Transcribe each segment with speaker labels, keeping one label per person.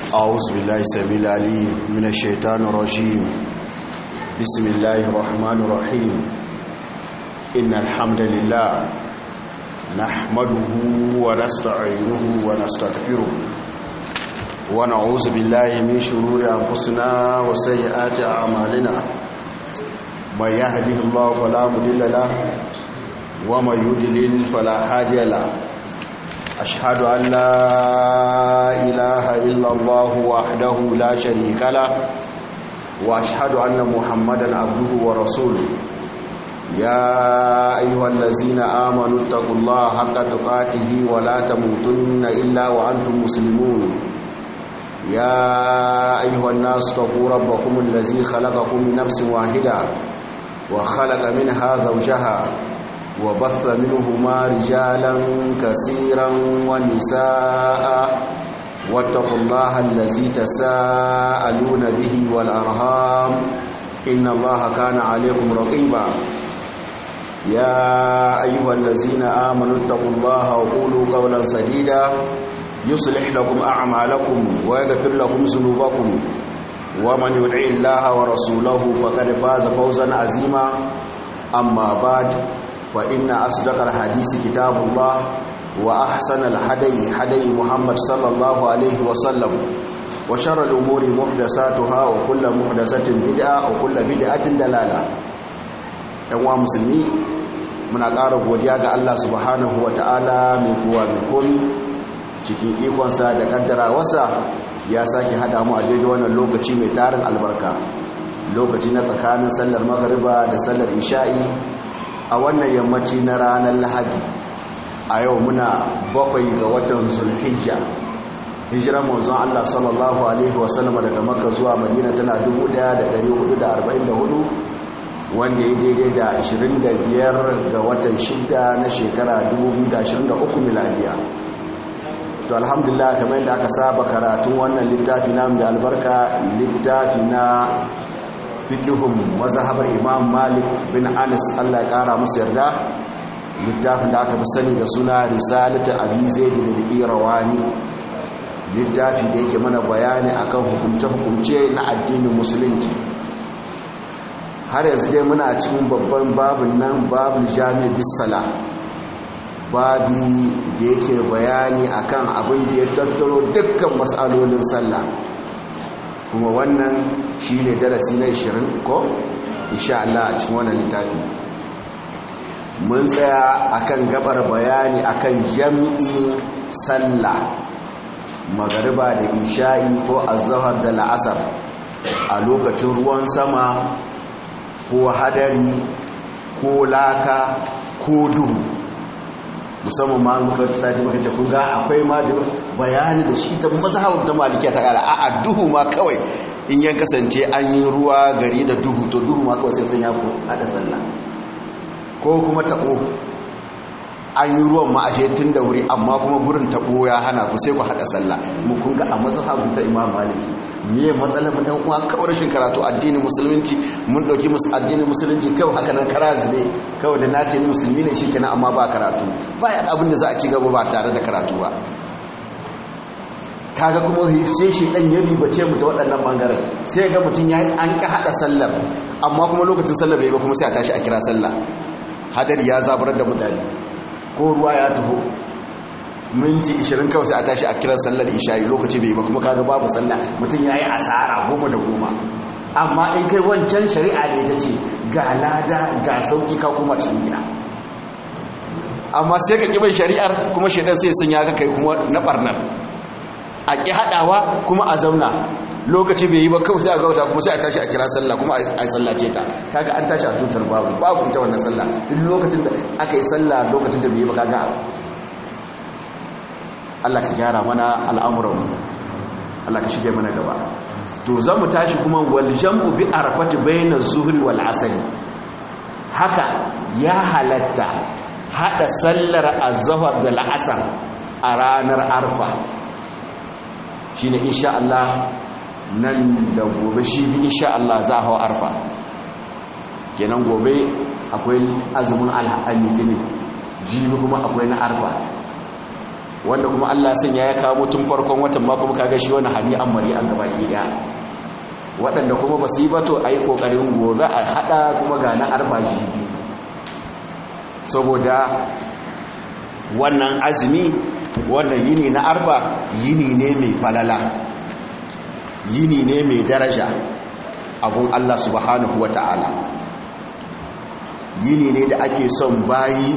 Speaker 1: أعوذ بالله السميع العليم من الشيطان الرجيم بسم الله الرحمن الرحيم إن الحمد لله نحمده ونستعينه ونستغفره ونعوذ بالله من شرور أنفسنا وسيئات أعمالنا من يهده الله فلا مضل له ومن يضلل فلا هادي له أشهد أن لا إله إلا الله وحده لا شريك له وأشهد أن محمدا عبده ورسوله يا أيها الذين آمنوا اتقوا الله حق تقاته ولا تموتن إلا وأنتم مسلمون يا أيها الناس اتقوا ربكم الذي خلقكم من نفس واحدة وخلق منها زوجها وبث منهما رجالا كثيرا ونساء واتقوا الله الذي تساءلون به والأرهام إن الله كان عليكم رقيبا يا أيها الذين آمنوا اتقوا الله وقولوا قولا سديدا يصلح لكم أعمالكم ويغفر لكم ذنوبكم ومن يدعي الله ورسوله فقد فاز فوزا عظيما أما بعد فإن أصدق الحديث كتاب الله وأحسن الحدي حدي محمد صلى الله عليه وسلم وشر الأمور محدثاتها وكل محدثة بدعة وكل بدعة دلالة ‘yan musulmi muna ƙara godiya ga Allah subhanahu wa ta'ala mai kowa mai komi cikin ikonsa da ƙaddara wasa ya sake haɗa mu a daidai wannan lokaci mai tarin albarka lokaci na tsakanin sallar magariba da sallar isha'i a wannan yammaci na ranar lahadi a yau muna bakwai ga watan zulhijja hijiran manzon Allah sallallahu alaihi wasallam daga makka zuwa madina tana 1444 wanda ya daidai da 25 ga watan shida na shekara 2023 miladiya to alhamdulillah kamar yadda aka saba karatun wannan littafi na mai albarka littafi na fikihun mazhabar imam malik bin anas allah ya kara musu yarda littafin da aka fi sani da suna risalatu abi zaid da irawani littafi da yake mana bayani akan hukumce-hukumce na addinin musulunci har yanzu dai muna cikin babban babin nan babin jami'a bisala babi da yake bayani akan abin da ya tattaro dukkan matsalolin sallah kuma wannan shi ne darasi na 20 ko insha Allah a cikin wannan littafi mun tsaya akan gabar bayani akan jam'in sallah magariba da isha'i ko azhar da la'asar a lokacin ruwan sama ko hadari ko laka ko duhu musamman ma muka sati muka ce kun ga akwai ma da bayani da shi ta mazhabar ta malikiya ta kala a'a duhu ma kawai in yan kasance an yi ruwa gari da duhu to duhu ma kawai sai sun ya ko hada sallah ko kuma tabo an yi ruwan ma ashe tun da wuri amma kuma gurin tabo ya hana ku sai ku hada sallah mu kun ga a mazhabin ta imam maliki me matsalar mu dan uwa kawai rashin karatu addinin musulunci mun dauki musu addinin musulunci kawai haka nan karazi ne kawai da nace ni musulmi ne shikenan amma ba karatu ba ya abin da za a ci gaba ba tare da karatu ba kaga kuma sai shi dan ya ribace mu ta waɗannan bangaren sai ga mutum ya an ka hada sallar amma kuma lokacin sallar bai ba kuma sai a tashi a kira sallah hadari ya zabarar da mutane ko ruwa ya taho minti 20 kawai sai a tashi a kiran sallar isha'i lokaci bai ba kuma kaga babu sallah mutum yayi asara goma da goma amma in kai wancan shari'a ne ta ce ga lada ga sauki ka kuma cikin gida amma sai ka kiban shari'ar kuma shaidan sai sun ya kai kuma na barnar a ki hadawa kuma a zauna lokaci bai yi ba kawai sai a gauta kuma sai a tashi a kira sallah kuma a sallace ta kaga an tashi a tutar babu babu ita wannan sallah duk lokacin da aka yi sallah lokacin da bai yi ba kaga Allah ka gyara mana al'amuran Allah ka shige mana gaba to za mu tashi kuma wal jam'u bi arafati bayna zuhri wal asr haka ya halatta hada sallar az-zuhr da al-asr a ranar arfa shine insha Allah nan da gobe shi insha Allah za hawa arfa kenan gobe akwai azumin alhaji jibi kuma akwai na arfa wanda kuma Allah sun ya kawo tun farkon watan ma kuma kaga shi wani hani an mari an gaba ki daya waɗanda kuma ba su yi ba to a yi ƙoƙarin gobe a haɗa kuma ga na arba jibi saboda wannan azumi wannan yini na arba yini ne mai falala yini ne mai daraja abun Allah subhanahu wa ta'ala yini ne da ake son bayi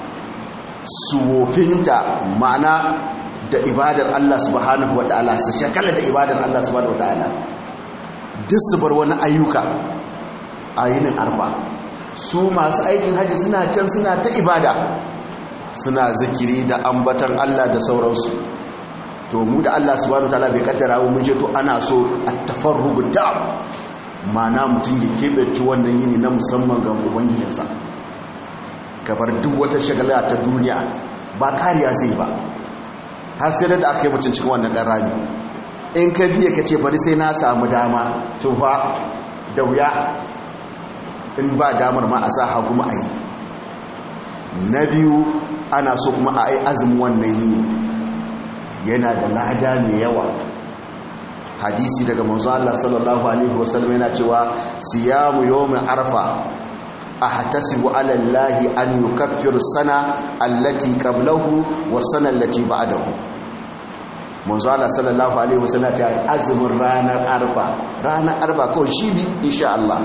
Speaker 1: suwofinta ma'ana da ibadar Allah subhanahu wa ta'ala su shakala da ibadar Allah subhanahu wa ta'ala duk su bar wani ayyuka a yinin arba su masu aikin hajji suna can suna ta ibada suna zikiri da ambatan Allah da sauransu to mu da Allah subhanahu wa ta'ala bai kaddara mun je to ana so at-tafarrugu da mana mutum ya keɓe wannan yini na musamman ga ubangijinsa gabar duk wata shagala ta duniya ba kariya zai ba har sai da aka yi mutum cikin wannan ɗan rami in ka biya ka ce bari sai na samu dama to fa da wuya in ba damar ma a sa hagu ma a yi na biyu ana so kuma a yi azumin wannan yini yana da lada mai yawa hadisi daga manzo Allah sallallahu alaihi wasallam yana cewa siyamu yawmi arfa ahtasibu ala allahi an yukaffiru sana allati qablahu was sana allati ba'dahu manzo Allah sallallahu alaihi wasallam ta azumin ranar arfa ranar arfa kawai shi bi insha Allah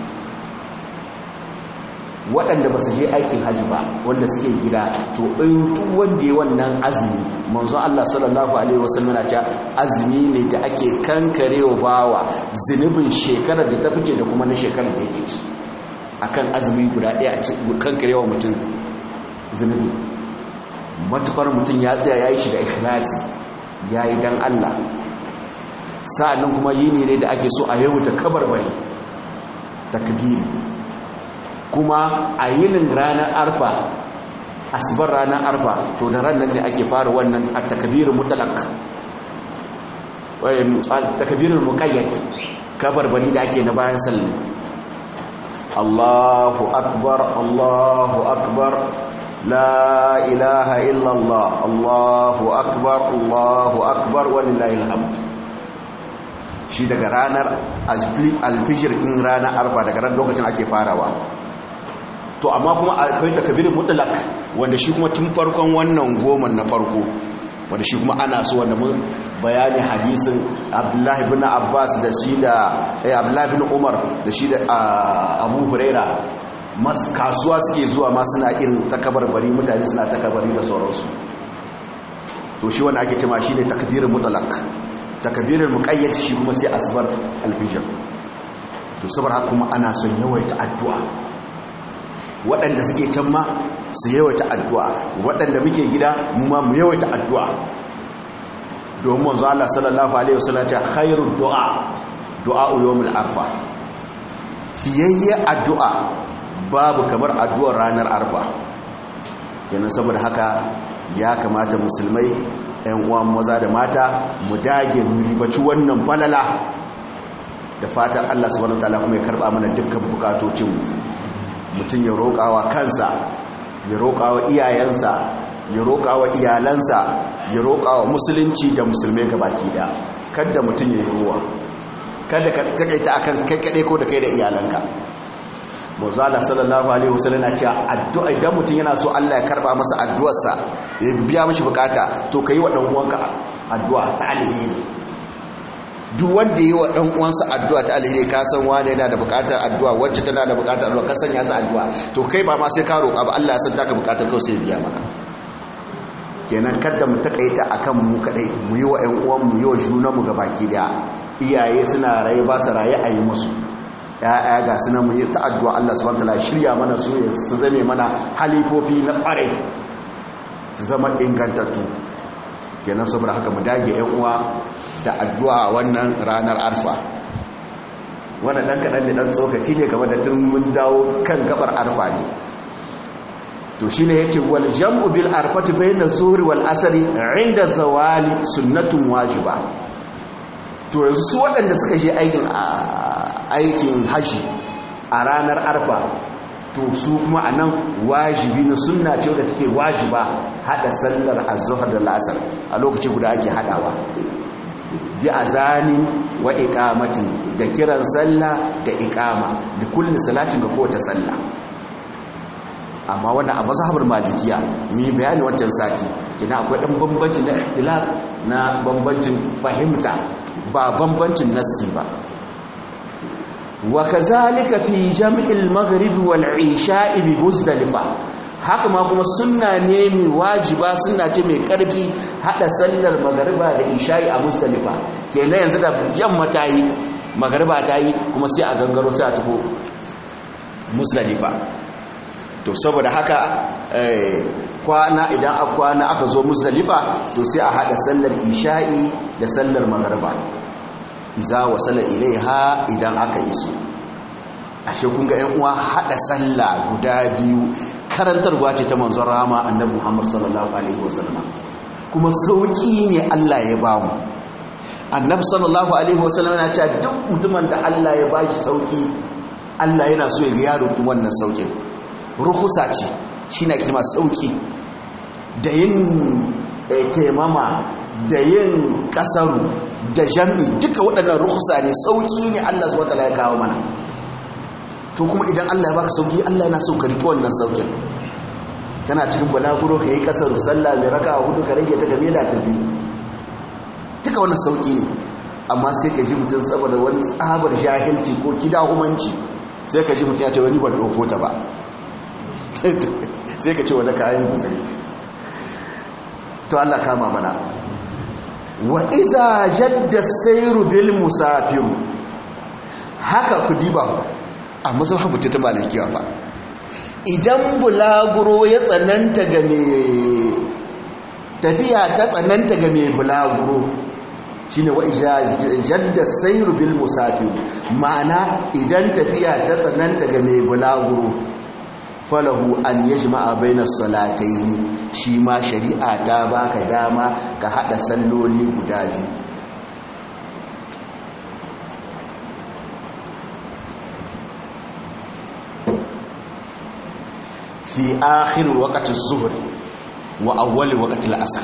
Speaker 1: waɗanda ba su je aikin hajji ba wanda suke gida to in duk wanda ya wannan azumi manzo Allah sallallahu alaihi wasallam na cewa azumi ne da ake kankarewa bawa zunubin shekarar da ta fice da kuma na shekarar da yake ci akan azumi guda ɗaya a kankarewa mutum zunubi matukar mutum ya tsaya yayi shi da ikhlasi yayi dan Allah sa'annan kuma yini ne da ake so a yau da kabarbari takbiri kuma a yinin ranar arfa asibar ranar arfa to da ranar ne ake fara wannan a takabirin mutalak takabirin mukayyad kabarbali da ake na bayan salli Allahu akbar Allahu akbar la ilaha illallah Allahu akbar Allahu akbar walillahi alhamd shi daga ranar alfijir in ranar arfa daga ran lokacin ake farawa to amma kuma akwai takabirin mutlak wanda shi kuma tun farkon wannan goman na farko wanda shi kuma ana so wanda mun bayani hadisin abdullahi bin abbas da shi da eh abdullahi bin umar da shi da abu huraira mas kasuwa suke zuwa ma suna irin takabarbari mutane suna takabari da sauransu to shi wanda ake cewa shine takbirin mutlak takbirin muqayyad shi kuma sai asbar alfijr to saboda haka kuma ana son yawaita addu'a waɗanda suke can ma su yawaita addu'a waɗanda muke gida mu ma mu yawaita addu'a domin manzo Allah sallallahu alaihi wasallam ta khairu du'a du'a yawmul arfa fiyayye addu'a babu kamar addu'ar ranar arfa kenan saboda haka ya kamata musulmai ‘yan uwan maza da mata mu dage mu ribaci wannan falala da fatan Allah subhanahu wa ta'ala kuma ya karba mana dukkan bukatocinmu mutum ya roƙawa kansa ya roƙawa iyayensa ya roƙawa iyalansa ya roƙawa musulunci da musulmai gabaki da kada mutum ya yi ruwa kada ka takaita akan kai kaɗai ko da kai da iyalanka muzala sallallahu alaihi wasallam na cewa addu'a idan mutum yana so Allah ya karba masa addu'arsa ya biya mishi bukata to kai wa dan uwanka addu'a ta alheri duk wanda yi wa ɗan uwansa addu'a ta alheri ka san wane yana da buƙatar addu'a wacce tana da buƙatar addu'a ka sanya ta addu'a to kai ba ma sai ka roƙa ba Allah ya san taka buƙatar kawai sai biya maka kenan kada mu takaita akan mu kadai mu yi wa ƴan uwan mu yi wa junan mu gabaki daya iyaye suna raye ba su raye a yi musu ya'ya ga suna mu yi ta addu'a Allah subhanahu wataala shirya mana su su zame mana halifofi na ƙware su zama ingantattu kenan saboda haka mu dage yan uwa da addu'a wannan ranar arfa wannan dan kadan ne dan tsokaci ne game da tun mun dawo kan gabar arfa ne to shine yace wal jam'u bil arfati bayna zuhri wal asri inda zawali sunnatun wajiba to yanzu su waɗanda suka je aikin aikin haji a ranar arfa to su kuma a nan wajibi na sunna ce da take wajiba hada sallar azhar da la'asar a lokaci guda ake hadawa bi azani wa iqamatin da kiran sallah da iqama da kulli salatin ga kowace sallah amma wannan a mazhabar malikiya mi bayani wancan sati kina akwai dan bambanci na ikhtilaf na bambancin fahimta ba bambancin nassi ba wa kazalika fi jam'il maghrib wal isha'i bi muzdalifa haka ma kuma sunna ne mai wajiba sunna ce mai karfi hada sallar magariba da isha'i a muzdalifa kenan yanzu da yamma ta yi magariba ta yi kuma sai a gangaro sai a tafi muzdalifa to saboda haka kwana idan a kwana aka zo muzdalifa to sai a hada sallar isha'i da sallar magariba iza wasala ilaiha idan aka iso ashe kun ga yan uwa hada sallah guda biyu karantarwa ce ta manzon rama annabi Muhammad sallallahu alaihi wasallam kuma sauki ne Allah ya ba mu annabi sallallahu alaihi wasallam yana cewa duk mutumin da Allah ya bashi sauki Allah yana so ya ga yaro tun wannan saukin ruhusa ce shine kima sauki da yin taimama da yin kasaru da jami duka waɗannan rukusa ne sauƙi ne Allah zuwa tala ya kawo mana to kuma idan Allah ya baka sauƙi Allah yana so ka riƙe wannan sauƙin kana cikin balaguro ka yi kasaru sallah mai raka a hudu ka rage ta game da tafi duka wannan sauƙi ne amma sai ka ji mutum saboda wani tsabar jahilci ko kidahumanci sai ka ji mutum ya ce wani ban ɗauko ta ba sai ka ce wani kayan kusuri to Allah kama mana wa iza jadda sairu bil musafiru haka ku diba a mazhabu ta malikiya ba idan bulaguro ya tsananta ga mai tafiya ta tsananta ga mai bulaguro shine wa iza jadda sairu bil musafiru ma'ana idan tafiya ta tsananta ga mai bulaguro falahu an yajma'a bainas salataini shi ma shari'a ta baka dama ka hada salloli guda biyu fi akhir waqti az-zuhr wa awwal waqti al-asr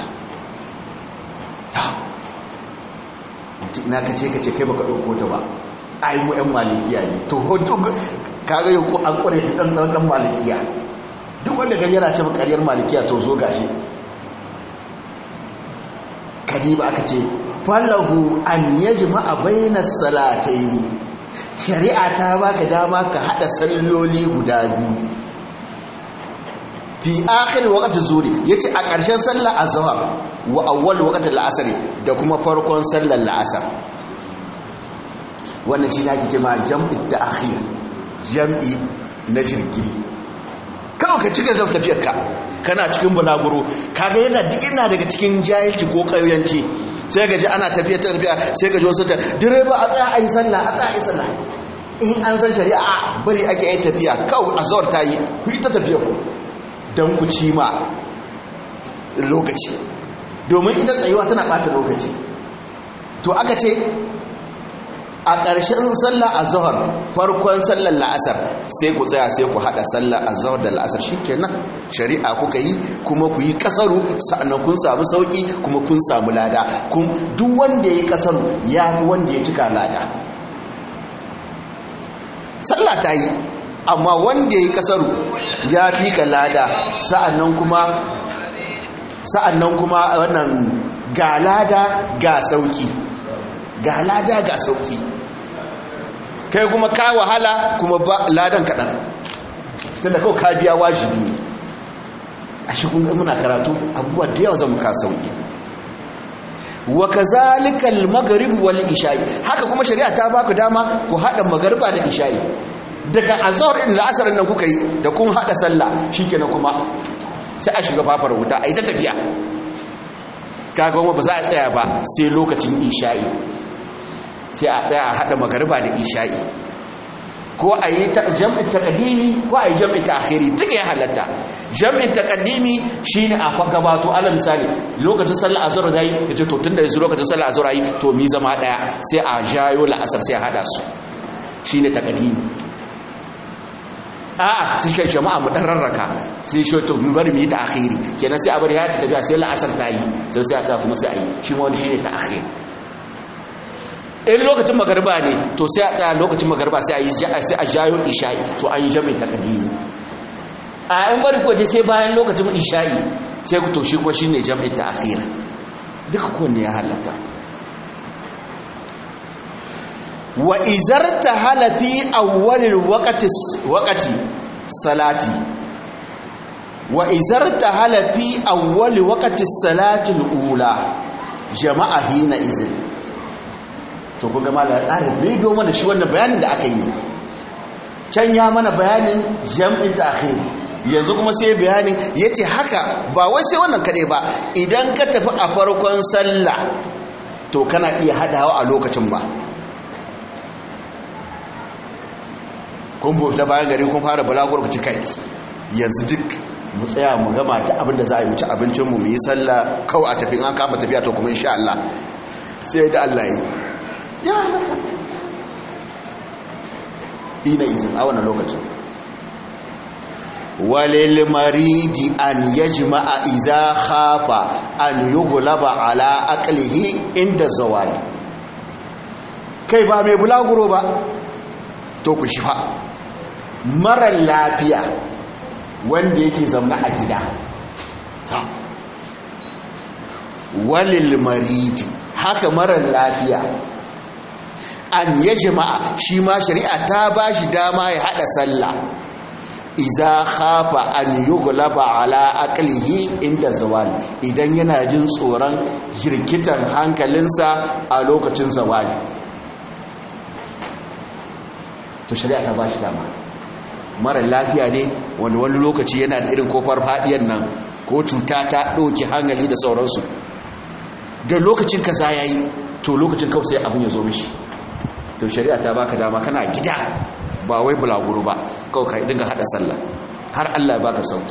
Speaker 1: na kace kace kai baka dauko ta ba ai mu ɗan malikiya ne to hoto kaga yau ko an kware dan dan malikiya duk wanda gani yana cewa ƙaryar malikiya to zo gashi kadiba aka ce falahu an yajma'a bainas salatayn shari'a ta baka dama ka hada salloli guda biyu fi akhir waqti zuri yace a ƙarshen sallar azhar wa awwal waqti al-asr da kuma farkon sallar al-asr wannan shi ne ake cewa jam'i ta'khir jam'i na shirki kawai ka cika zama tafiyarka kana cikin bulaguro kaga yana yana daga cikin jahilci ko ƙauyanci sai ga ji ana tafiya ta tafiya sai ga ji wasu ta direba a tsaya a yi sallah a tsaya a yi sallah in an san shari'a bari ake yi tafiya kawai a zawar ta yi ku yi ta tafiya ku don ku ci ma lokaci domin ita tsayuwa tana ɓata lokaci to aka ce a ƙarshen sallar azhar farkon sallar la'asar sai ku tsaya sai ku haɗa sallar azhar da la'asar shikenan shari'a kuka yi kuma ku yi kasaru sa'annan kun samu sauki kuma kun samu lada kun duk wanda ya yi kasaru ya fi wanda ya cika lada sallah ta yi amma wanda ya yi kasaru ya fi ka lada sa'annan kuma sa'annan kuma wannan ga lada ga sauki ga lada ga sauki kai kuma ka wahala kuma ba ladan kaɗan tunda kawai ka biya wajibi ne a shi kun muna karatu abubuwa da yawa zama ka sauki wa kazalika al-maghrib wal isha'i haka kuma shari'a ta baku dama ku hada magariba da isha'i daga azhar din la'asar nan kuka yi da kun hada sallah shikenan kuma sai a shiga fafar wuta ai ta tafiya kaga kuma ba za a tsaya ba sai lokacin isha'i sai a ɗaya a haɗa magariba da isha'i ko a yi jam'in taƙadimi ko a yi jam'in ta'akhiri duka ya halatta jam'in taƙadimi shi ne a gabato ala misali lokacin sallah a zura zai ya ce to tun da yanzu lokacin sallah a zura yi to mi zama ɗaya sai a jayo la'asar sai a haɗa su shi ne taƙadimi a'a sai kai jama'a mu dan rarraka sai shi to mu bari mu yi ta'khiri kenan sai a bari ya ta tafiya sai la'asar ta yi sai sai a kuma sai a yi shi ma wani shine ta'khir in lokacin magariba ne to sai a tsaya lokacin magariba sai a yi sai a jayo isha'i to an yi jami'in takadimi a in bari ko sai bayan lokacin isha'i sai ku to shi ko shine jami'in ta'khir duka kowanne ya halatta wa izarta halafi awwalil waqti waqti salati wa izarta halafi awwali waqti salati al-ula jama'a hina izin to kun ga mallan ƙarin bidiyo mana shi wannan bayanin da aka yi can ya mana bayanin jam'in ta'khir yanzu kuma sai bayanin yace haka ba wai sai wannan kade ba idan ka tafi a farkon sallah to kana iya hadawa a lokacin ba kun bauta bayan gari kun fara balagur ku ci kai yanzu duk mu tsaya mu gama ta abinda za a yi mu ci abincin mu mu yi sallah kawai a tafi an kama tafiya to kuma insha Allah sai da Allah yi ya halatta ina izin a wannan lokacin walil maridi an yajma'a iza khafa an yughlaba ala aqlihi inda zawali kai ba mai bulaguro ba to ku shifa marar lafiya wanda yake zaune a gida ta walil maridi haka marar lafiya an ya jama'a shi ma shari'a ta ba shi dama ya hada sallah iza khafa an yughlaba ala aqlihi inda zawali idan yana jin tsoron jirkitan hankalinsa a lokacin zawali to shari'a ta ba shi dama mara lafiya ne wanda wani lokaci yana da irin kofar fadiyar nan ko cuta ta ɗauki hankali da sauransu da lokacin kaza ya yi to lokacin kawai sai abin ya zo mishi to shari'a ta baka dama kana gida ba wai bulaguro ba kawai ka dinga hada sallah har Allah ya baka sauki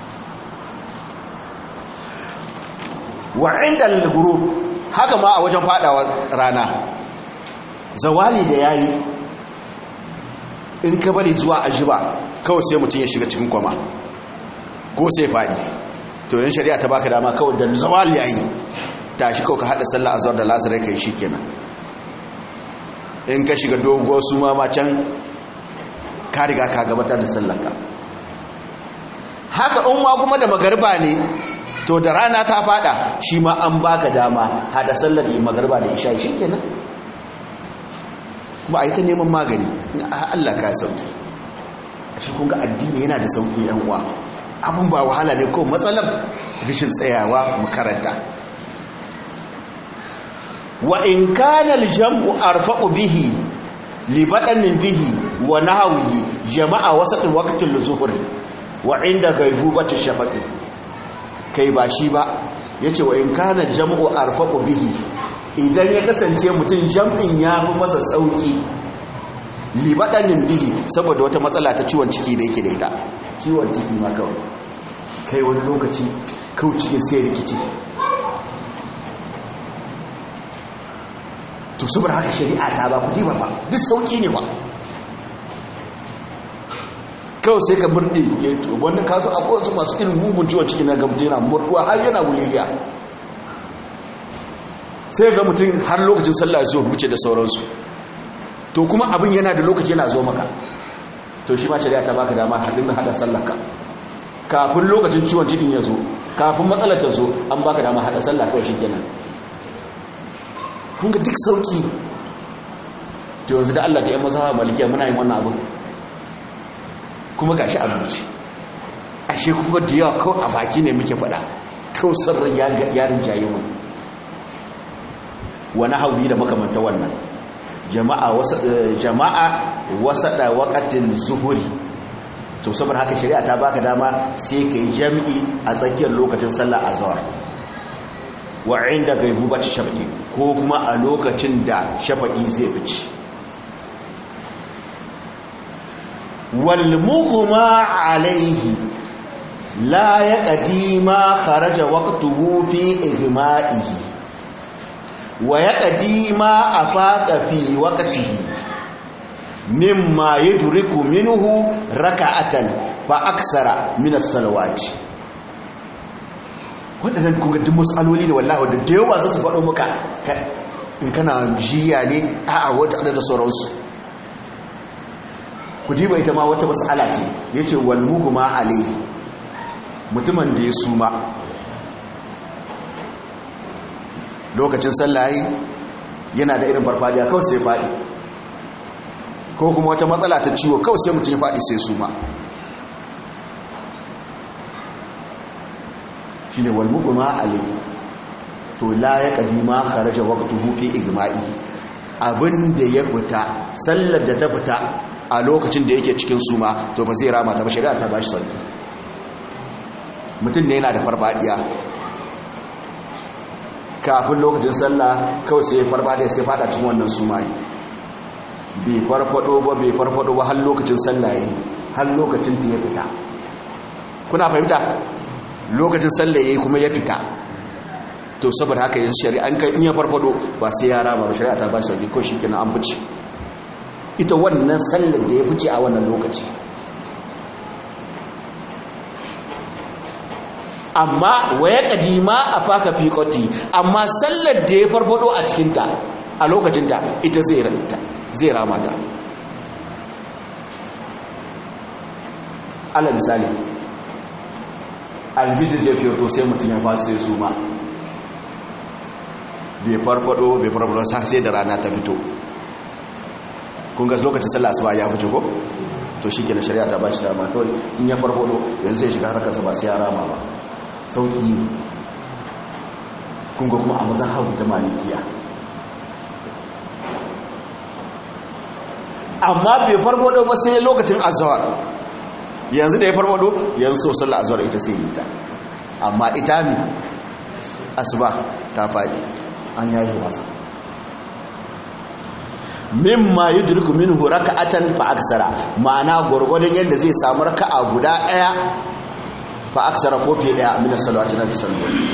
Speaker 1: wa inda al haka ma a wajen fadawa rana zawali da yayi in ka bari zuwa ajiba kawai sai mutum ya shiga cikin kwama ko sai faɗi to yin shari'a ta baka dama kawai da zawal yayi tashi kawai ka haɗa sallah azhar da lasarai kai shikenan in ka shiga dogo su ma can ka riga ka gabatar da sallarka haka in ma kuma da magarba ne to da rana ta fada shi ma an baka dama hada sallar da magarba da isha shikenan kuma a yi ta neman magani Allah ka sauki a shi kunga addini yana da sauki yan uwa abin ba wahala ne ko matsalar rishin tsayawa makaranta wa in kana al-jam'u arfaqu bihi li badanin bihi wa nahwihi jama'a wasat waqtil zuhur wa inda gaibubati shafaqi kai ba shi ba yace wa in kana jam'u arfaqu bihi idan ya kasance mutum jam'in ya fi masa sauki libadanin bihi saboda wata matsala ta ciwon ciki da yake da ita ciwon ciki ma kawai kai wani lokaci kawai cikin sai rikici to saboda haka shari'a ta ba ku diba ba duk sauki ne ba kawai sai ka murɗe ya yi to wani kasu akwai wasu masu irin mugun ciwon ciki na gamta yana murɗuwa har yana wuliya sai ga mutum har lokacin sallah zuwa wuce da sauransu to kuma abin yana da lokaci yana zo maka to shi ma shari'a ta baka dama hadin da hada sallarka kafin lokacin ciwon cikin ya zo kafin matsalar ta zo an baka dama hada sallah kawai shikenan kun ga duk sauki to yanzu da Allah da ya mazhaba malikiya muna yin wannan abu kuma gashi a rubuce ashe kuma da yawa kawai a baki ne muke faɗa kawai sarrin yarin jayi mu wani hauyi da makamanta wannan jama'a wasa da wakatin zuhuri to saboda haka shari'a ta baka dama sai ka yi jam'i a tsakiyar lokacin sallah a zawar wa inda gaibu ba ta shafa'i ko kuma a lokacin da shafa'i zai fice walmuhuma alaihi la ya ƙadima kharaja waqtuhu fi ihma'ihi wa ya ƙadima a faɗa fi waƙatihi mimma yudriku minhu raka'atan fa aksara min as-salawati wadannan kun ga duk masaloli ne wallahi da da yawa za su faɗo maka in kana jiya ne a'a wata da sauransu ku diba ita ma wata mas'ala ce yace wal mugma alayhi mutumin da ya suma lokacin sallahi yana da irin farfadiya kawai sai faɗi ko kuma wata matsala ta ciwo kawai sai mutum ya faɗi sai suma shi ne walmuguma alai to la ya kadima kharaja waqtuhu fi igma'i abinda ya fita sallar da ta fita a lokacin da yake cikin suma to ba zai rama ta ba shari'a ta bashi sallah mutum ne yana da farfadiya kafin lokacin sallah kawai sai farfadiya sai fada cikin wannan suma bai farfado ba bai farfado ba har lokacin sallah yi har lokacin ta ya fita kuna fahimta lokacin sallah yayi kuma ya fita to saboda haka yanzu shari'an kan in ya farfado ba sai ya rama ba shari'a ta ba shi sauki ko shikenan an fice ita wannan sallar da ya fice a wannan lokaci amma waya kadima a faka fiƙoti amma sallar da ya farfado a cikinta a lokacinta ita zai ranta zai ramata ala misali albishir ya fiye to sai mutum ya fasu sai su ma bai farfado bai farfado sai da rana ta fito kun ga lokacin sallah asuba ya fice ko to shi kenan shari'a ta ba shi dama kawai in ya farfado yanzu sai shiga harkarsa ba sai ya rama ba sauki ne kun ga kuma a mazan hau da malikiya amma bai farfado ba sai lokacin azawar yanzu da ya farfado yanzu so sallah azawar ita sai yi ta amma ita ne asuba ta faɗi an yayi masa mimma yudriku minhu raka'atan fa aksara ma'ana gurgurdan yadda zai samu raka'a guda daya fa aksara ko fiye daya min as-salawati nabi sallallahu alaihi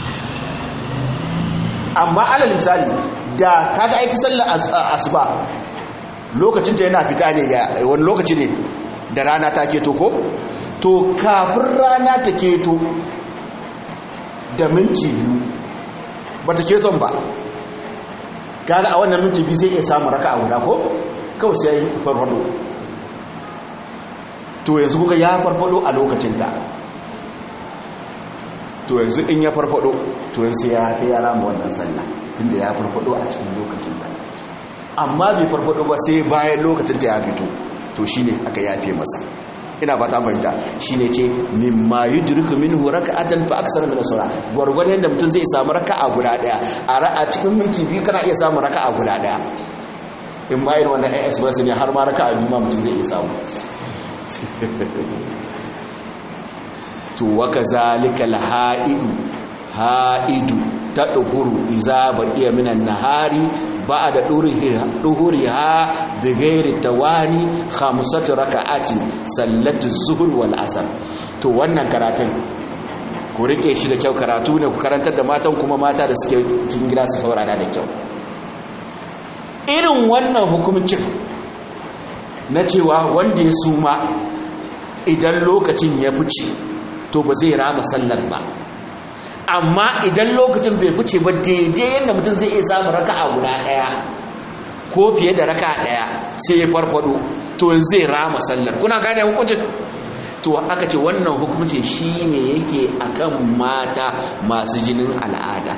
Speaker 1: amma alal misali da kaga aiki sallar asuba lokacin ta yana fita ne ya wani lokaci ne da rana ta keto ko to kafin rana ta keto da minti biyu bata keton ba kaga a wannan minti biyu zai iya samun raka a guda ko kawai sai ya yi farfado to yanzu kuka ya farfado a lokacin da to yanzu in ya farfado to yanzu ya ta yara ma wannan sallah tunda ya farfado a cikin lokacin da amma bai farfado ba sai bayan lokacin ta ya fito to shine aka yafe masa ina ba ta fahimta shine ce mimma yudriku minhu raka'atan fa aksara min as-sala gurgurdan yanda mutum zai samu raka'a guda daya a ra'a cikin minti biyu kana iya samu raka'a guda daya in ba irin wannan express ne har ma raka'a biyu ma mutum zai iya samu to wa kazalika al-ha'idu ha'idu tadhuru iza baqiya minan nahari ba'da duhuriha bi ghairi tawani khamsatu raka'atin sallatu zuhur wal asr to wannan karatun ku rike shi da kyau karatu ne ku karantar da matan kuma mata da suke cikin gida su saurara da kyau irin wannan hukuncin na cewa wanda ya suma idan lokacin ya fice to ba zai rama sallar ba amma idan lokacin bai fice ba daidai yadda mutum zai iya samun raka'a guda ɗaya ko fiye da raka'a ɗaya sai ya farfado to zai rama sallar kuna gane hukuncin to aka ce wannan hukuncin shine yake akan mata masu jinin al'ada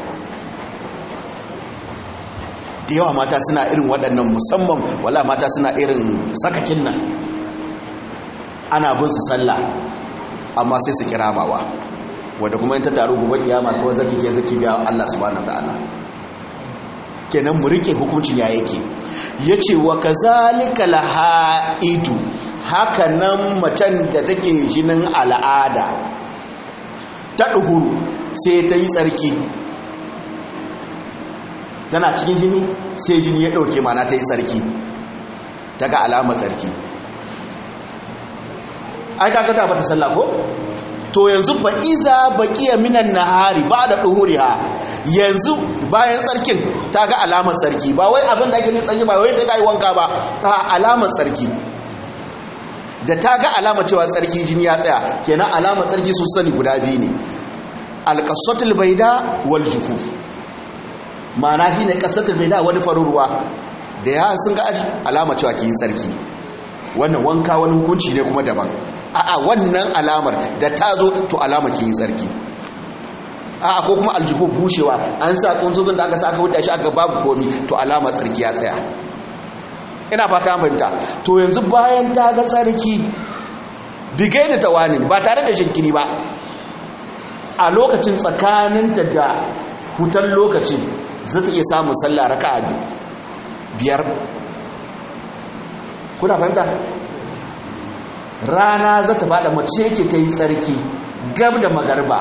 Speaker 1: da yawa mata suna irin waɗannan musamman wala mata suna irin sakakin nan ana bin su sallah amma sai su kiramawa wadda kuma yin ta taru gobe kiyama ko zaki ke zaki biya Allah subhanahu ta'ala kenan mu rike hukuncin ya yake yace wa kazalika lahaidu haka nan macen da take jinin al'ada ta duhuru sai ta yi tsarki tana cikin jini sai jini ya dauke mana ta yi tsarki ta ga alamar tsarki ai kaga ta bata sallah ko to yanzu fa iza baqiya minan nahari ba'da duhuriha yanzu bayan tsarkin ta ga alamar tsarki ba wai abin da ake yin tsarki ba wai ta yi wanka ba a alamar tsarki da ta ga alamar cewa tsarki jini ya tsaya kenan alamar tsarki sun sani guda biyu ne alƙasatul baida wal jufuf ma'ana shi ne ƙasatul baida wani farin ruwa da ya sun ga alamar cewa ki yi tsarki wannan wanka wani hukunci ne kuma daban a'a wannan alamar da ta zo to alamar ki yi tsarki a'a ko kuma aljihu bushewa an sa kunzugin da aka sa aka wuce shi aka babu komi to alamar tsarki ya tsaya ina fata fahimta to yanzu bayan ta ga tsarki bigai da tawanin ba tare da shinkiri ba a lokacin tsakaninta da hutar lokacin za ta iya samun sallah raka biyar kuna fahimta rana za ta fada mace ce ta yi tsarki gab da magarba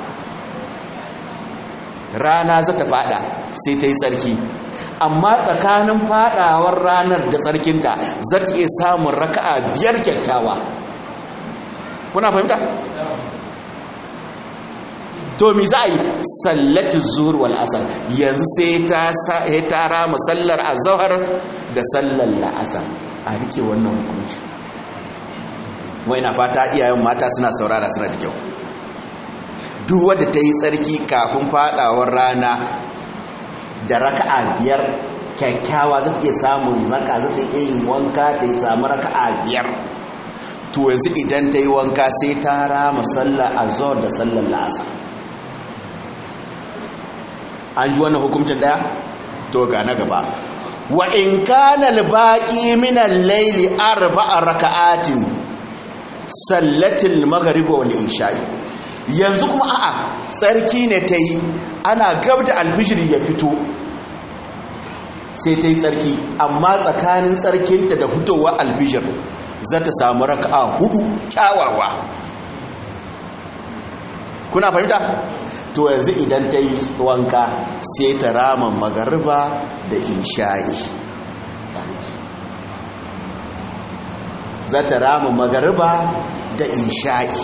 Speaker 1: rana za ta fada sai ta yi tsarki amma tsakanin fadawar ranar da tsarkinta za ta iya samun raka'a biyar kyakkyawa kuna fahimta? to mi za a yi sallatu zuhur wal asar yanzu sai ta rama sallar azhar da sallar la'asar a rike wannan hukunci wai na fata iyayen mata suna saurara suna da kyau duk wadda ta yi tsarki kafin fadawar rana da raka'a biyar kyakkyawa za ta iya samun raka za ta iya yin wanka ta yi samu raka'a biyar to yanzu idan ta yi wanka sai ta rama sallar azhar da sallar la'asar an ji wannan hukuncin daya to ga na gaba wa in kana al-baqi min al-layli arba'a raka'atin sallatil maghrib wal isha'i yanzu kuma a'a tsarki ne ta yi ana gab da alfijir ya fito sai ta yi tsarki amma tsakanin tsarkinta da fitowar alfijir za ta samu raka'a hudu kyawawa kuna fahimta to yanzu idan ta yi wanka sai ta rama magariba da isha'i za ta rama magariba da isha'i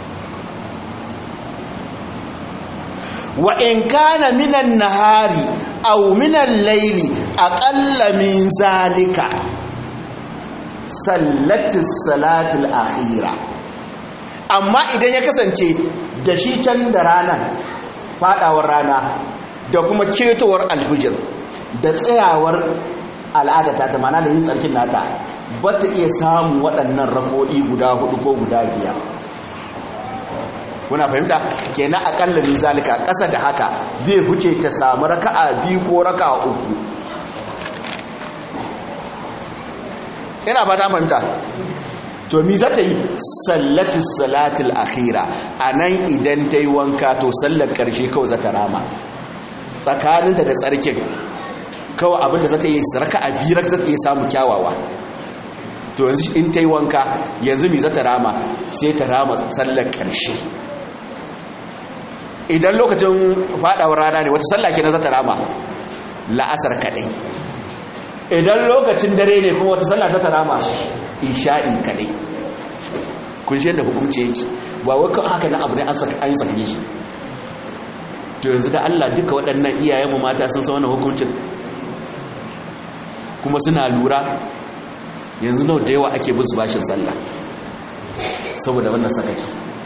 Speaker 1: wa in kana minan nahari aw minan laili aqalla min zalika sallatis salatul akhira amma idan ya kasance da shi can da rana fadawar rana da kuma ketowar alfijir da tsayawar al'ada ta mana da yin tsarkin nata ba ta iya samun waɗannan rako'i guda hudu ko guda biyar kuna fahimta kenan akalla min zalika ƙasa da haka zai huce ta samu raka'a biyu ko raka'a uku ina ba ta fahimta to mi za ta yi sallatus salatul akhira a nan idan ta yi wanka to sallar ƙarshe kawai za ta rama tsakaninta da tsarkin kawai abinda za ta yi raka'a biyar za ta yi samu kyawawa to yanzu in ta yi wanka yanzu mi za ta rama sai ta rama sallar ƙarshe idan lokacin fadawar rana ne wata sallah ke na zata rama la'asar kadai idan lokacin dare ne kuma wata sallah zata rama isha'i kadai kun shi yadda hukumce yake ba wai kan haka na abu ne an sake shi to yanzu da Allah duka waɗannan iyayenmu mata sun san wannan hukuncin kuma suna lura yanzu nau da yawa ake bin su bashin sallah saboda wannan sakaki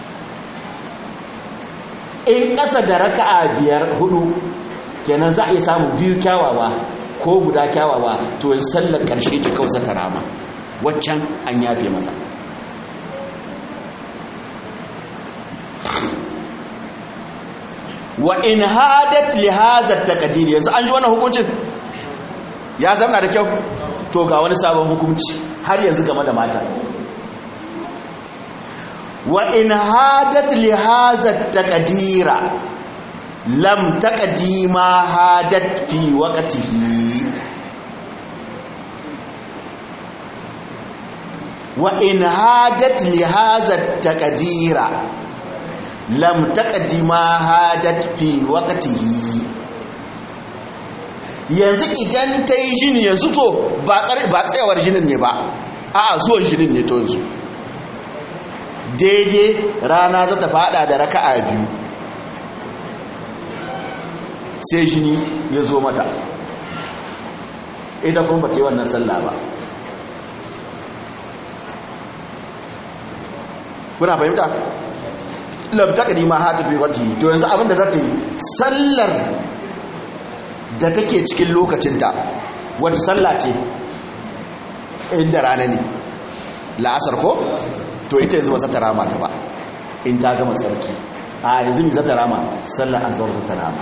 Speaker 1: in ƙasa da raka'a biyar hudu kenan za a iya samun biyu kyawawa ko guda kyawawa to yin sallar ƙarshe ta kawai ta rama waccan an yafe mata wa in hadat li hadha taqdir yanzu an ji wannan hukuncin ya zama da kyau to ga wani sabon hukunci har yanzu game da mata wa in hadat li hadha taqdira lam taqdima hadat fi waqtihi wa in hadat li hadha taqdira lam taqdima hadat fi waqtihi yanzu idan ta yi jini yanzu to ba tsayawar jinin ne ba a zuwan jinin ne to yanzu daidai rana za ta fada da raka'a biyu sai jini ya zo mata ita kuma ba ta yi wannan sallah ba kuna fahimta labta kadima ha tafi wata to yanzu abinda za ta yi sallar da take cikin lokacinta wata sallah ce inda rana ne la'asar ko to ita yanzu ba za ta rama ta ba in ta gama tsarki a yanzu mai za ta rama sallar azhar za ta rama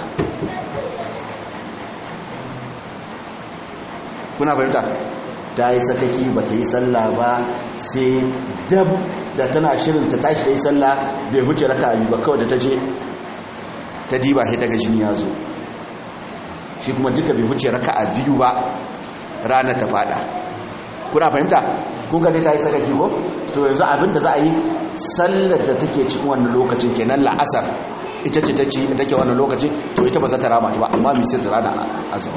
Speaker 1: kuna fahimta ta yi sakaki ba ta yi sallah ba sai dab da tana shirin ta tashi da yi sallah bai huce raka abi ba kawai da ta je ta diba sai ta ga jini ya zo shi kuma duka bai huce raka a biyu ba ranar ta fada kuna fahimta kun ga dai ta yi sakaki ko to yanzu abin da za a yi sallar da take cikin wannan lokacin kenan la'asar ita ce ta ci take wannan lokacin to ita ba za ta rama ta ba amma mai sai ta rana azumar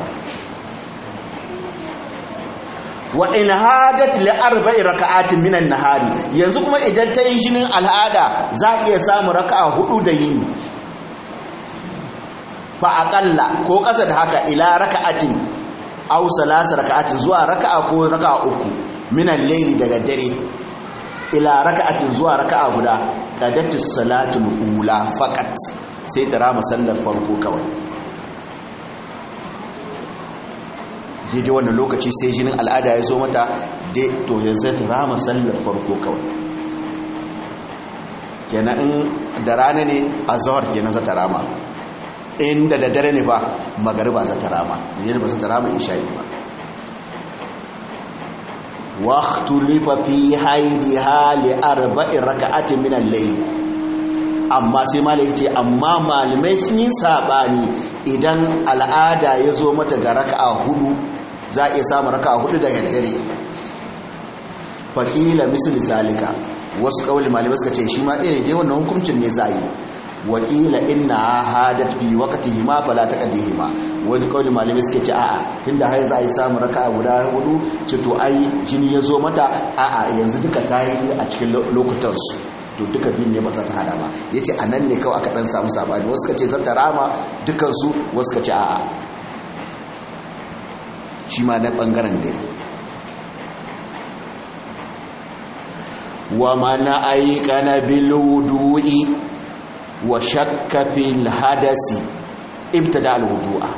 Speaker 1: wa in hadat li arba'i raka'atin minan nahari yanzu kuma idan ta yi jinin al'ada za a iya samu raka'a hudu da yini fa aqalla ko kasa da haka ila raka'atin aw salasa raka'atin zuwa raka'a ko raka'a uku minan layli daga dare ila raka'atin zuwa raka'a guda qadatu salatul ula faqat sai ta rama sallar farko kawai daidai wannan lokaci sai jinin al'ada ya zo mata to yanzu ta rama sallar farko kawai kenan in da rana ne a zawar kenan za ta rama inda da dare ne ba magariba za ta rama zai ba za ta rama isha'i ba waqtulifa fi haidiha li arba'in raka'atin min al-layl amma sai malai ce amma malamai sun yi sabani idan al'ada ya zo mata ga raka'a hudu za a iya samun raka'a hudu daga dare faƙila misali zalika wasu ƙauli malamai suka ce shi ma ɗaya dai wannan hukuncin ne za yi wakila inna hadat bi waqtihi ma fala taqdihi ma wani ƙauli malamai suka ce a'a tunda har za a yi samun raka'a guda hudu ce to ai jini ya zo mata a'a yanzu duka ta yi a cikin lokutan su to duka biyun ne ba za ta hada ba ya ce a nan ne kawai aka dan samu sabani wasu ka ce zata rama dukansu wasu ka ce a'a shi ma na bangaren dare wa mana aikana bil wudu'i wa shakka fil hadasi ibtada al wudu'a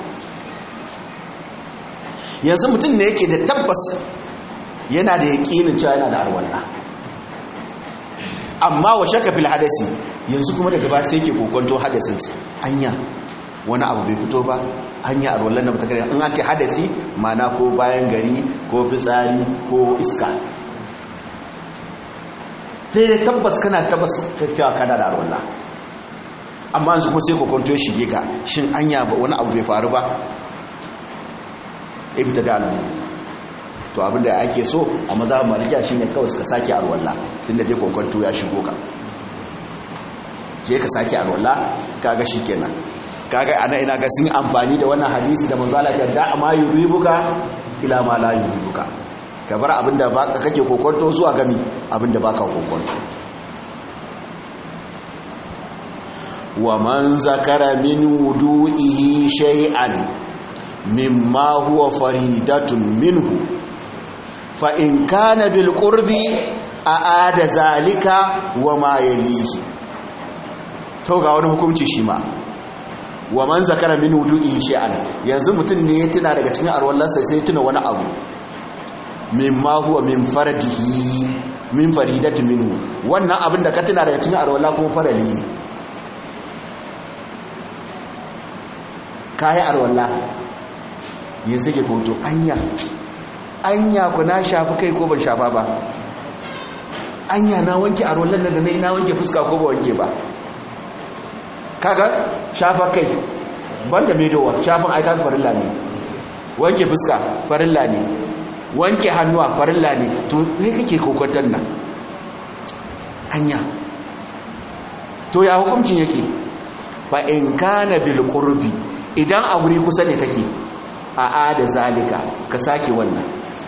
Speaker 1: yanzu mutum ne yake da tabbas yana da yaƙinin cewa yana da arwallah amma wa shaka fil hadasi yanzu kuma daga ba sai ke kokonto hadasin anya wani abu bai fito ba anya a rollan da bata kare in ake hadasi mana ko bayan gari ko fitsari ko iska sai tabbas kana tabbas cewa kana da rolla amma yanzu kuma sai kokonto ya shige ka shin anya ba wani abu bai faru ba ibta da alamu to abinda ake so a maza malikiya shine kawai suka sake alwala tunda dai kokonto ya shigo ka je ka sake alwala kaga shikenan kaga ana ina ga sun amfani da wannan hadisi da manzo Allah ya da ma yuribuka ila ma la yuribuka ka bar abinda baka kake kokonto zuwa gami abinda baka kokonto wa man zakara min wudu'ihi shay'an mimma huwa faridatun minhu fa in kana bil qurbi aada zalika wa ma yalihi to ga wani hukunci shi ma wa man zakara min wudu'i shay'an yanzu mutun ne ya tuna daga cikin arwallansa sai tuna wani abu mimma huwa min fardihi min faridati minhu wannan abin da ka tuna daga cikin arwalla kuma farali ne kai arwalla yin sake koto anya anya ku na shafi kai ko ban shafa ba anya na wanke arwallan da na na wanke fuska ko ba wanke ba kaga shafa kai banda medowa shafin aika farilla ne wanke fuska farilla ne wanke hannuwa farilla ne to ne kake kokwantar nan hanya to ya hukuncin yake fa in kana bil qurbi idan a guri kusa ne kake a ada zalika ka sake wannan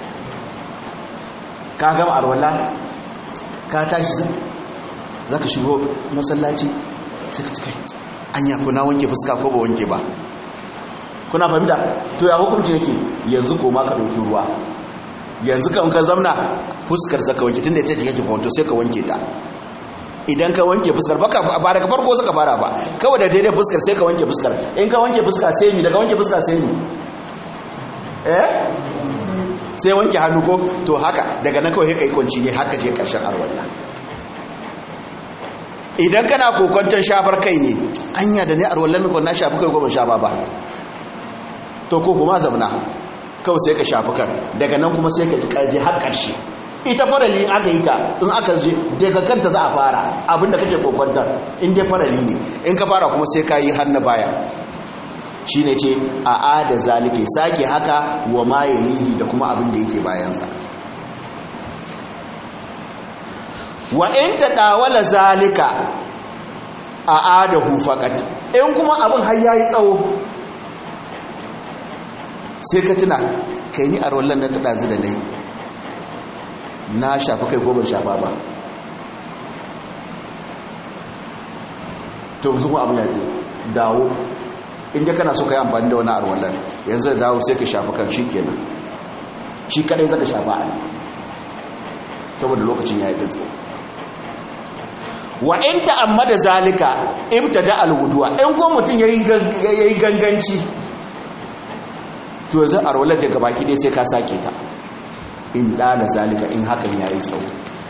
Speaker 1: ka gama arwala ka tashi zaka shigo masallaci sai ka cika anya ko na wanke fuska ko ba wanke ba kuna fahimta to ya hukunci yake yanzu koma ka ɗauki ruwa yanzu kan ka zamna fuskar ka wanke tunda ita take kwanto sai ka wanke ta idan ka wanke fuskar ba daga farko suka fara ba kawai da daidai fuskar sai ka wanke fuskar in ka wanke fuska sai ni daga wanke fuska sai ni eh sai wanke hannu ko to haka daga nan kawai kai kwanci ne haka je karshen arwalla idan kana kokonton shafar kai ne anya da ne arwallan ko na shafi kai ko ban shafa ba to ko kuma zabna kawai sai ka shafi kan daga nan kuma sai ka ji ƙarfi har ƙarshe ita farali in aka yi ta in aka je daga kanta za a fara abinda kake kokwantar in dai farali ne in ka fara kuma sai ka yi har na baya shi ne ce a ada zalike sake haka wa ma yalihi da kuma abin da yake bayansa wa in ta dawala zalika a adahu faqat in kuma abin har yayi tsawo sai ka tuna kai ni a rollan nan ta dazu da nayi na shafi kai ko ban shafa ba to zuwa abin ya dawo inda kana so ka yi amfani da wani arwallar yanzu da dawo sai ka shafi kan shi kenan shi kadai zaka shafa a saboda lokacin ya yi datse wa in ta'ammada zalika ibtada alwuduwa in ko mutum yayi ganganci to yanzu arwallar daga baki dai sai ka sake ta in dala zalika in hakan yayi tsawo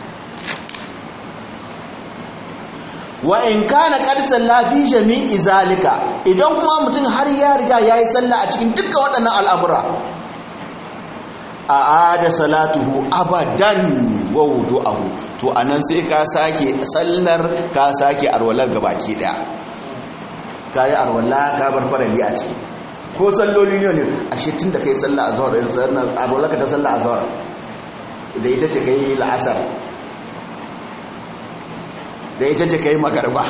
Speaker 1: wa in kana qad salla fi jami'i zalika idan kuma mutum har ya riga yayi sallah a cikin dukkan waɗannan al'amura a ada salatuhu abadan wa wudu'ahu to anan sai ka sake sallar ka sake arwalar gabaki daya kai arwala ka bar farali a ciki ko salloli ne ne ashe tunda kai sallah azhar da sallar arwala ka ta sallah azhar da ita ce kai la'asar da ita ce kai magarba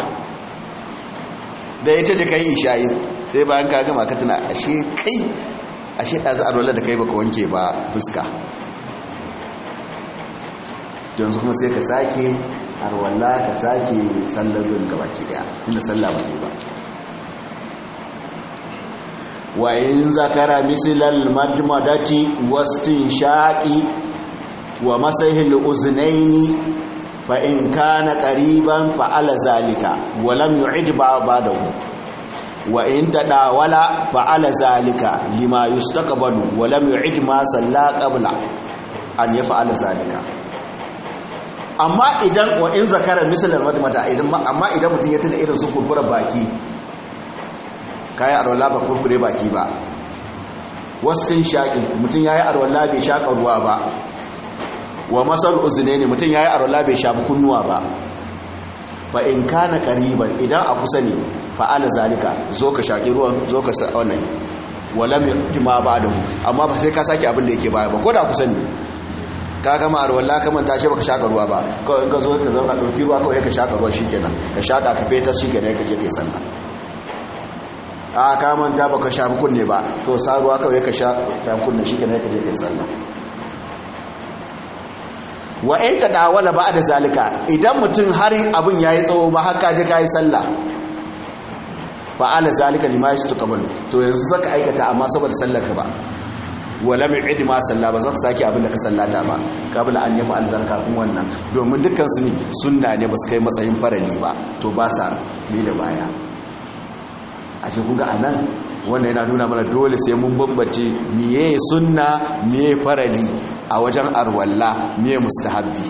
Speaker 1: da ita ce kai isha'i sai bayan ka gama ka tuna ashe kai ashe ɗazu arwala da kai baka wanke ba fuska yanzu kuma sai ka sake arwala ka sake sallarun gaba ki daya inda sallah ba ba wa in zakara misilal majmadati wastin shaqi wa masahil uznaini fa in kana qariban fa ala zalika wa lam yu'id ba'dahu wa in tadawala fa ala zalika lima yustaqbalu wa lam yu'id ma salla qabla an yaf'ala zalika amma idan wa in zakara misalan madmata idan amma idan mutum ya tuna irin su kurkura baki kai arwala ba kurkure baki ba wasin shaqin mutum yayi arwala bai shaka ruwa ba wa masal uznaini mutum yayi arwala bai shafi kunnuwa ba fa in kana qariban idan a kusa ne fa'ala zalika zo ka shaki ruwan zo ka sa wannan walam yajma ba'dahu amma ba sai ka saki abin da yake baya ba ko da kusa ne ka gama arwalla ka manta shi baka shaka ruwa ba kawai ka zo ka zauna dauki ruwa kawai ka shaka ruwa shikenan ka shaka ka feta shikenan ka je kai sallah a ka manta baka shafi kunne ba to sa ruwa kawai ka shafi kunne shikenan ka je kai sallah wa in tadawala ba'da zalika idan mutum har abin yayi tsawo ba haka je kai sallah fa ala zalika lima yastaqbalu to yanzu saka aikata amma saboda sallar ka ba wala mai ma salla ba zaka sake abin da ka sallata ba kabla an yafa alzar kafin wannan domin dukkan su ne sunna ne ba su kai matsayin farali ba to ba sa bi da baya a shi kunga a nan wanda yana nuna mana dole sai mun bambance miye sunna miye farali a wajen arwalla miye mustahabbi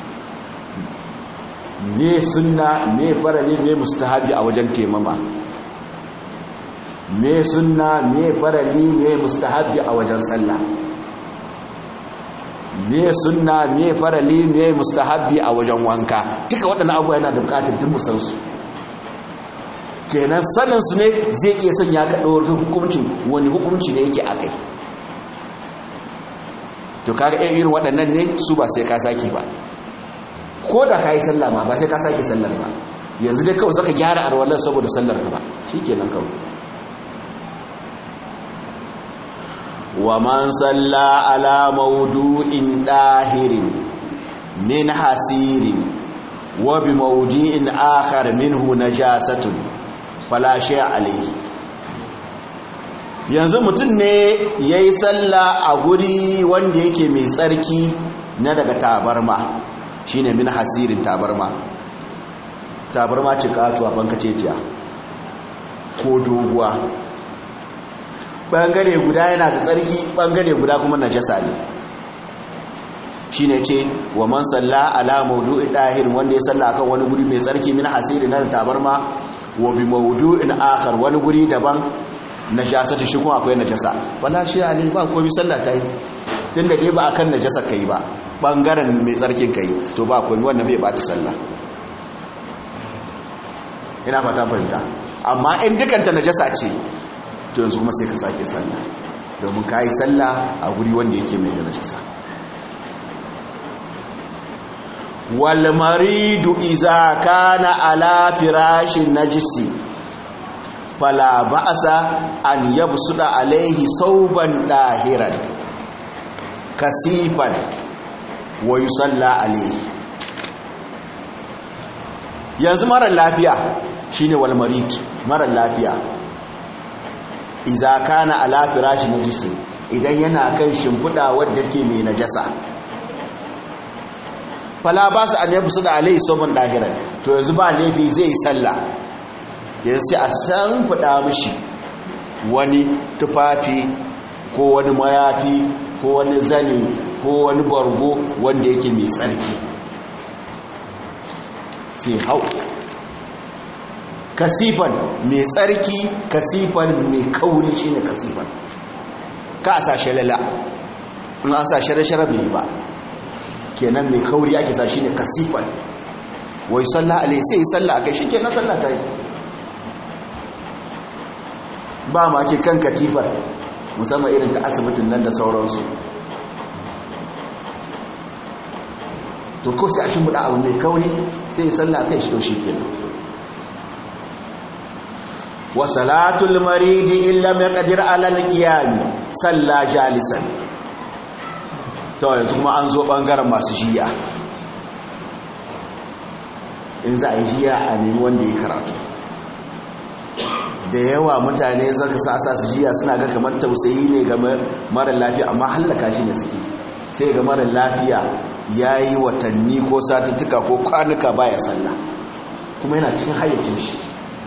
Speaker 1: miye sunna miye farali miye mustahabbi a wajen temama me sunna me farali me mustahabbi a wajen sallah me sunna me farali me mustahabbi a wajen wanka duka waɗannan abubuwa yana da buƙatar duk musan su kenan sanin su ne zai iya sanya ka ɗaukar hukuncin wani hukunci ne yake akai to kaga irin waɗannan ne su ba sai ka sake ba ko da ka yi sallah ma ba sai ka sake sallar ba yanzu dai kawai zaka gyara arwalar saboda sallar ka ba shikenan kawai ومن صلى على موضوع طاهر من حسير وبموضوع آخر منه نجاسة فلا شيء عليه yanzu mutum ne ya yi sallah a guri wanda yake mai tsarki na daga tabarma shi ne min hasirin tabarma tabarma ce katuwa bankaceciya ko doguwa ɓangare guda yana da tsarki ɓangare guda kuma najasa ne shi ne ce wa man salla ala maudu'in ɗahirin wanda ya salla akan wani guri mai tsarki min hasirin na tabarma wa bi maudu'in akhar wani guri daban najasa ta shi kuma akwai najasa wala shi ali ba komai sallah ta yi tunda dai ba akan najasa kai ba bangaren mai tsarkin kai to ba komai wannan bai bata sallah ina fata fahimta amma in dukanta najasa ce to yanzu kuma sai ka sake sallah domin ka yi sallah a guri wanda yake mai najasa wal maridu iza kana ala firashin najisi fala ba'asa an yabsuda alaihi sauban dahiran kasifan wa yusalla alaihi yanzu marar lafiya shine wal marid marar lafiya idza kana ala firashi najisi idan yana kan shimfuda wadda ke mai najasa fala ba su an yabsuda alaihi sauban dahiran to yanzu ba laifi zai sallah yanzu sai a san fada mishi wani tufafi ko wani mayafi ko wani zani ko wani bargo wanda yake mai tsarki sai hau kasifan mai tsarki kasifan mai kauri shi ne kasifan ka a sashe lala in an sashe rashara bai ba kenan mai kauri ake sa shi ne kasifan wai sallah alai sai sallah a kai shi kenan sallah ta yi ba ma ke kan katifar musamman irin ta asibitin nan da sauransu to ko sai a cin buɗa abu mai kauri sai sallah kai shi to shi ke wa salatul maridi illa mai ƙadir alal ƙiyami sallah jalisan to yanzu kuma an zo ɓangaren masu jiya in za a yi jiya a nemi wanda ya karatu da yawa mutane zaka sa sa su jiya suna ga kamar tausayi ne ga mara lafiya amma hallaka shi ne suke sai ga mara lafiya ya yi watanni ko satuttuka ko kwanuka baya sallah kuma yana cikin hayyacin shi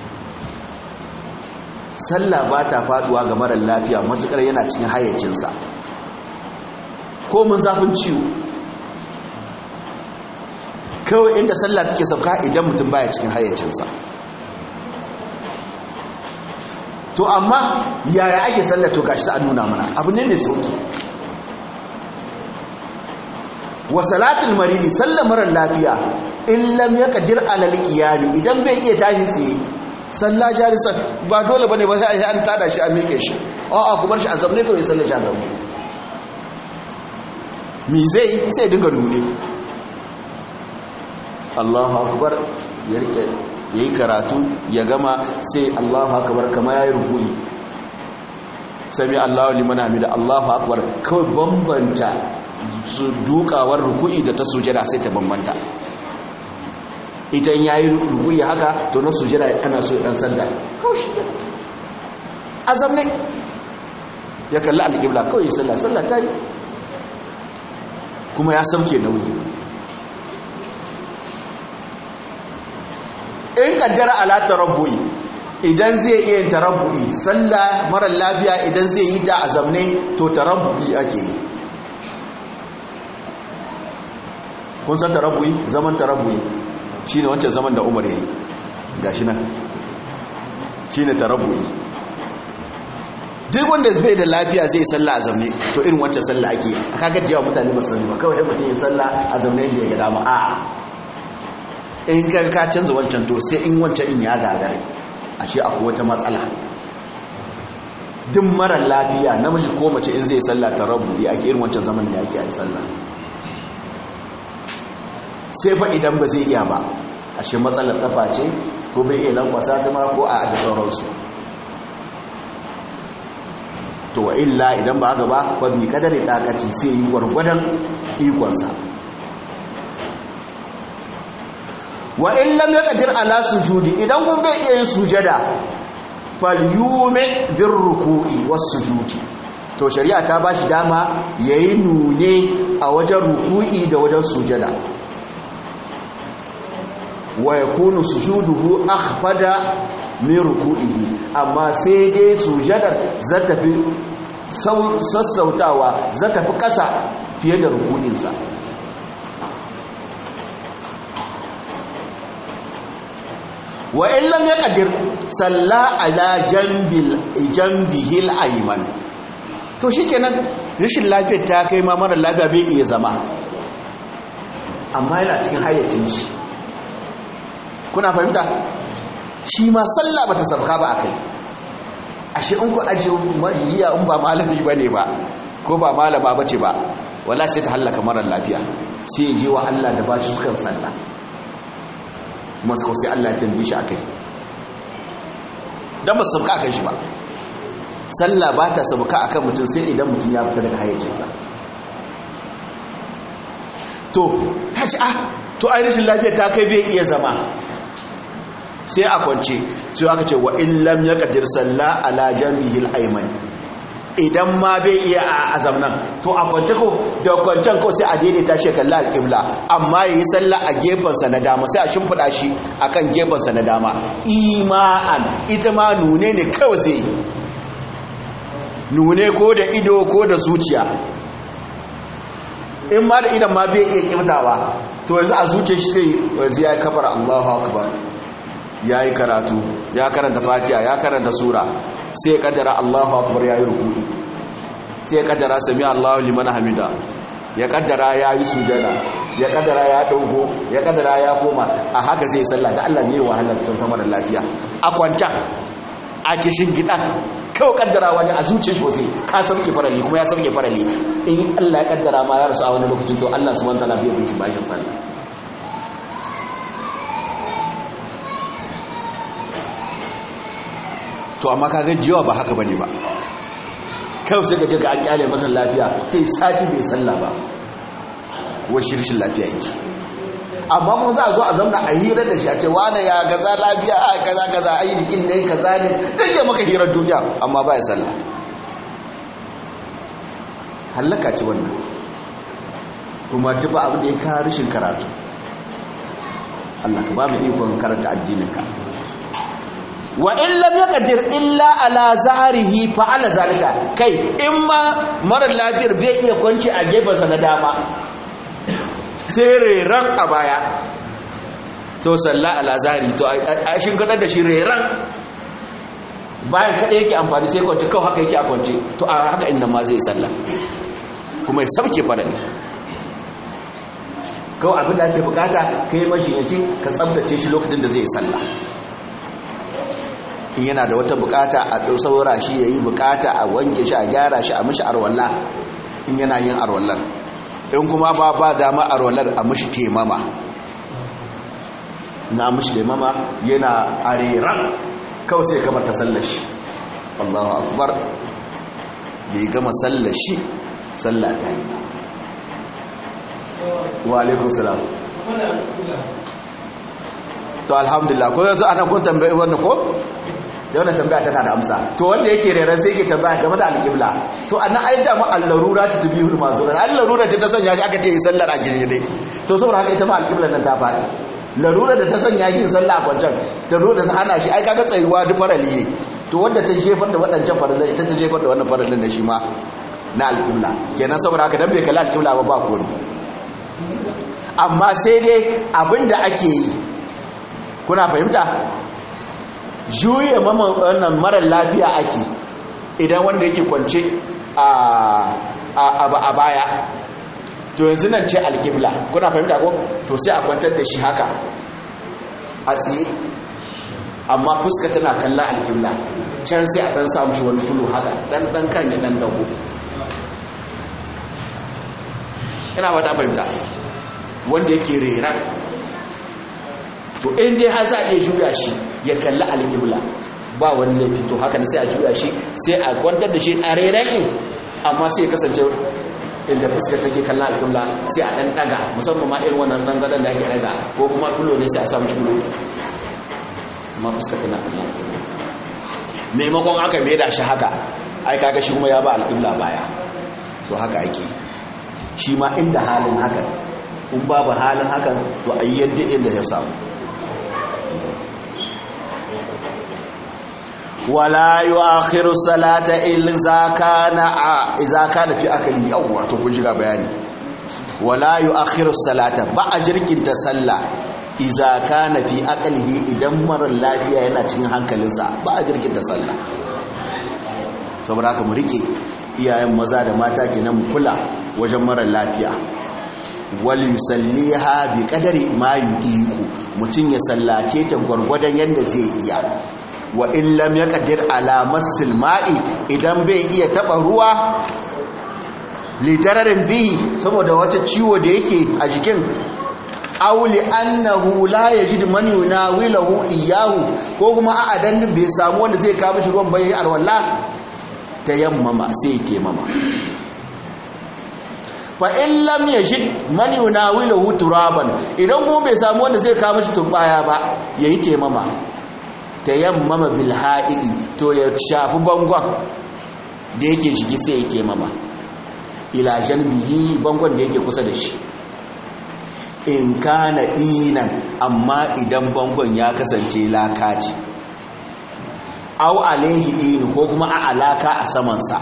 Speaker 1: sallah ba ta faduwa ga mara lafiya matukar yana cikin hayyacinsa ko mun zafin ciwo kawai inda sallah take sauka idan mutum baya cikin hayyacinsa to amma yaya ake sallah to gashi an nuna mana abu ne mai sauki wa salatul maridi sallar marar lafiya in lam yaqdir ala alqiyam idan bai iya tashi tsaye salla jalisan ba dole bane ba sai an tada shi a miƙe shi a'a ku bar shi a zamne kawai sallar shi a zamne mi zai sai dinga nune Allahu akbar ya rike yayi karatu ya gama sai Allahu akbar kama yayi ruku'i sami Allahu liman hamida Allahu akbar kawai bambanta su dukawar ruku'i da ta sujada sai ta bambanta ita in yayi ruku'i haka to na sujada ana so dan sanda kawai shi azam ne ya kalli alƙibla kawai ya sallah sallah ta yi kuma ya samke nauyi in kaddara ala tarabbu'i idan zai iya yin tarabbu'i sallah mara lafiya idan zai yi ta a zamne to tarabbu'i ake yi kun san tarabbu'i zaman tarabbu'i shine wancan zaman da Umar yayi gashi nan shine tarabbu'i duk wanda bai da lafiya zai sallah a zamne to irin wancan sallah ake kaga da yawa mutane ba su sani ba kawai mutum ya sallah a zamne da ya ga dama a'a in ka ka canza wancan to sai in wancan in ya gagare ashe akwai wata matsala duk marar lafiya namiji ko mace in zai sallah tarabbu'i ake irin wancan zaman da ake yi sallah sai fa idan ba zai iya ba ashe matsalar kafa ce ko bai iya lankwasa ta ma ko a da sauransu to wa illa idan ba haka ba fa bi kadari dakati sai yi gwargwadon ikonsa wa in lam yaqdir ala sujudi idan kun bai iya yin sujada falyume bin ruku'i wasu sujudi to shari'a ta ba shi dama ya yi nune a wajen ruku'i da wajen sujada wa ya kunu sujuduhu akhfada min ruku'ihi amma sai dai sujadar za ta fi sassautawa za ta fi ƙasa fiye da rukuninsa wa illam ya ƙadir salla ala jambihil aiman to shi kenan rashin lafiyar ta kai ma mara lafiya bai iya zama amma yana cikin hayyacin shi kuna fahimta shi ma sallah ba ta sabka ba a kai ashe in ku ajiye mariya in ba malami ba ne ba ko ba malama ba ce ba wala sai ta hallaka marar lafiya sai ya je wa Allah da ba shi sukan sallah masu sai Allah ya tambaye shi a kai don ba su sabka a kai shi ba sallah ba ta sabka a kan mutum sai idan mutum ya fita daga hayyacinsa to ta ce ah to ai rashin lafiya ta kai bai iya zama sai a kwance sai aka ce wa illam ya kadir salla ala jambihil ayman idan ma bai iya a azamnan to a kwance ko da kwancen ko sai a daidaita shi kalla alqibla amma yayi salla a gefen sa na dama sai a shimfida shi akan gefen sa na dama ima'an ita ma nune ne kawai zai nune ko da ido ko da zuciya in ma da idan ma bai iya kibtawa to yanzu a zuciya shi sai yanzu ya kafar Allahu akbar ya yi karatu ya karanta fatiha ya karanta sura sai kaddara Allahu akbar ya yi rukuni sai kaddara sami Allahu liman hamida ya kaddara ya yi sujada ya kaddara ya dauko ya kaddara ya koma a haka zai sallah da Allah ne wahalar don samar lafiya a kwanta a kishin gida kawai kaddara wani a zuciyar shi wasu ka sauke farali kuma ya sauke farali in Allah ya kaddara ma ya rasu a wani lokacin to Allah subhanahu wa ta'ala bai bin shi bashin sallah to amma ka jiyawa ba haka bane ba kawai sai ka je ga an kyale mata lafiya sai sati bai sallah ba wa shirshin lafiya yake amma kuma za a zo a zauna a hira da shi a ce wane ya gaza lafiya a kaza kaza a yi bikin da ya kaza ne don ya maka hirar duniya amma ba ya sallah hallaka ce wannan kuma tuba abin da ya kawo rashin karatu Allah ka ba mu ikon karanta addininka wa in lam yaqdir illa ala zahrihi fa ala zalika kai in ma mara lafiyar bai iya kwanci a gefen sa na dama sai reran a baya to salla ala zahri to a shin kadar da shi reran bayan kada yake amfani sai kwanci kawai haka yake a kwanci to a haka inda ma zai salla kuma ya sauke farali kawai abin da ake bukata kai mashi yace ka tsabtace shi lokacin da zai salla in yana da wata bukata a ɗau saura shi ya yi bukata a wanke shi a gyara shi a mashi arwalla in yana yin arwallar in kuma ba ba dama arwallar a mashi temama na mashi temama yana areran kawai sai kamar ta sallashi allahu akbar ya yi gama sallashi sallata yi wa alaikun salam to alhamdulillah ko yanzu ana kun tambayi wannan ko da wannan tambaya tana da amsa to wanda yake rera sai yake tambaya game da alƙibla to annan ai da ma al-larura ta tabihul mazura al-larura ta sanya shi aka ce yi sallar a girgide to saboda haka ita ma alƙibla nan ta faɗi larura da ta sanya shi sallah a kwancan ta zo da ta hana shi ai kaga tsayuwa duk farali ne to wanda ta jefar da waɗancan faralai ita ta jefar da wannan faralin da shi ma na alƙibla kenan saboda haka dan bai kalli alƙibla ba ba komai amma sai dai abinda ake yi kuna fahimta juye wannan marar lafiya ake idan wanda yake kwance a baya to yanzu nan ce alkibla kuna fahimta ko to sai a kwantar da shi haka a tsaye amma fuska tana kallon alkibla can sai a dan samu shi wani fulu haka dan dan kan ya dan dago ina ba ta fahimta wanda yake rera to in dai har za a iya juya shi ya kalli alƙibla ba wani laifi to haka ne sai a juya shi sai a kwantar da shi a reren amma sai ya kasance inda fuska take kallon alƙibla sai a ɗan ɗaga musamman ma irin wannan ɗan gadon da ake ɗaga ko kuma tulo ne sai a samu tulo amma fuska tana kallon alƙibla maimakon aka mai da shi haka ai kaga shi kuma ya ba alƙibla baya to haka ake shi ma inda halin hakan in babu halin hakan to ayyan duk inda ya samu wala yu'akhiru salata illa kana idza kana fi akali yawwa to kun shiga bayani wala yu'akhiru salata ba a jirkinta sallah idza kana fi aqlihi idan marar lafiya yana cikin hankalinsa ba a jirkinta sallah saboda haka mu rike iyayen maza da mata kenan mu kula wajen marar lafiya wal yusalliha bi qadari ma yudiku mutun ya sallace ta gwargwadon yanda zai iya wa in lam yaqdir ala masil ma'i idan bai iya taba ruwa lidararin bihi saboda wata ciwo da yake a jikin auli annahu la yajid man yunawilahu iyahu ko kuma a adan bai samu wanda zai kawo shi ruwan bai alwala tayammama sai ya taimama fa in lam yajid man yunawilahu turaban idan kuma bai samu wanda zai kawo shi turbaya ba yayi taimama tayammama bil ha'idi to ya shafi bangon da yake jiki sai ya taimama ila janbihi bangon da yake kusa da shi in kana dinan amma idan bangon ya kasance lakaci au alaihi din ko kuma a alaka a samansa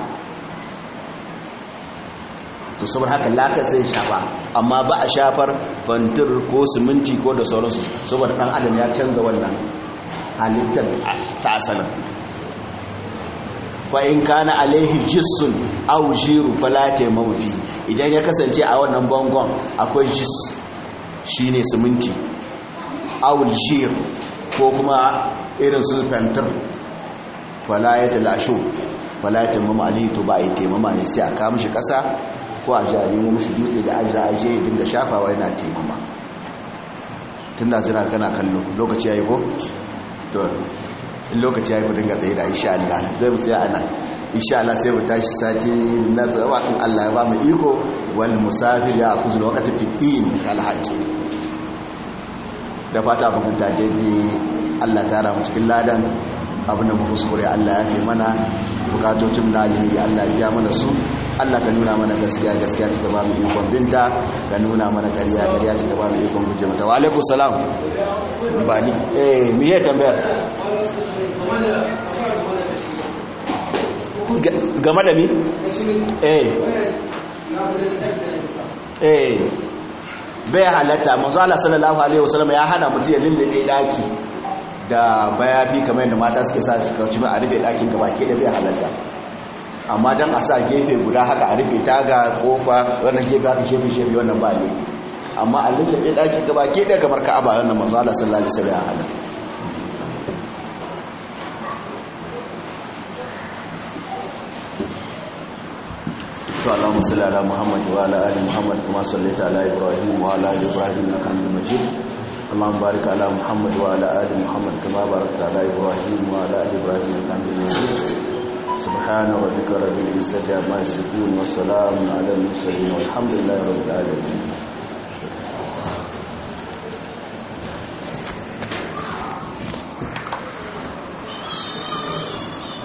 Speaker 1: to saboda haka laka zai shafa amma ba a shafar fantir ko siminti ko da sauransu saboda dan adam ya canza wannan halittar ta asalin fa in kana alaihi jissun aw jiru fala taymamu fi idan ya kasance a wannan bangon akwai jis shine siminti aw jir ko kuma irin su fentir fala ya talashu fala ya taymamu alaihi to ba a yi taimama ne sai a kawo mishi kasa ko a jari mu mishi dutse da ajiya aje ya dinga shafawa yana taimama tunda zira kana kallo lokaci yayi ko to in lokaci ya yi kudin gatsaye da insha Allah zai mu tsaya ana insha Allah sai mu tashi sati na tsawa kan Allah ya ba mu iko wal musafir ya kuzu waqti fi din alhajj da fata mu kunta daidai Allah ta ra mu cikin ladan abin da mu kuskure Allah ya fi mana bukatocin na alheri Allah ya biya mana su Allah ka nuna mana gaskiya gaskiya ta ba mu ikon binta ka nuna mana ƙarya ƙarya ta ba mu ikon guje mata wa alaikum salam ba ni eh me ya tambayar game da mi eh eh bai halatta manzo Allah sallallahu alaihi wasallam ya hana mutum ya lullube daki da bayafi kamar yadda mata suke sa shi kauci ba a rufe dakin gaba ke da bai halatta amma dan a sa gefe guda haka a rufe taga kofa wannan gefe haka shefe shefe wannan ba ne amma a lullube daki gaba ke da kamar ka'aba wannan manzo Allah sallallahu alaihi wasallam ya hana to Allahumma salli ala Muhammad wa ala ali Muhammad kama sallaita ala Ibrahim wa ala ali Ibrahim innaka Hamidum Majid اللهم بارك على محمد وعلى ال محمد كما باركت على ابراهيم وعلى ال ابراهيم انك حميد مجيد سبحان ربك رب العزه عما يصفون وسلام على المرسلين والحمد لله رب العالمين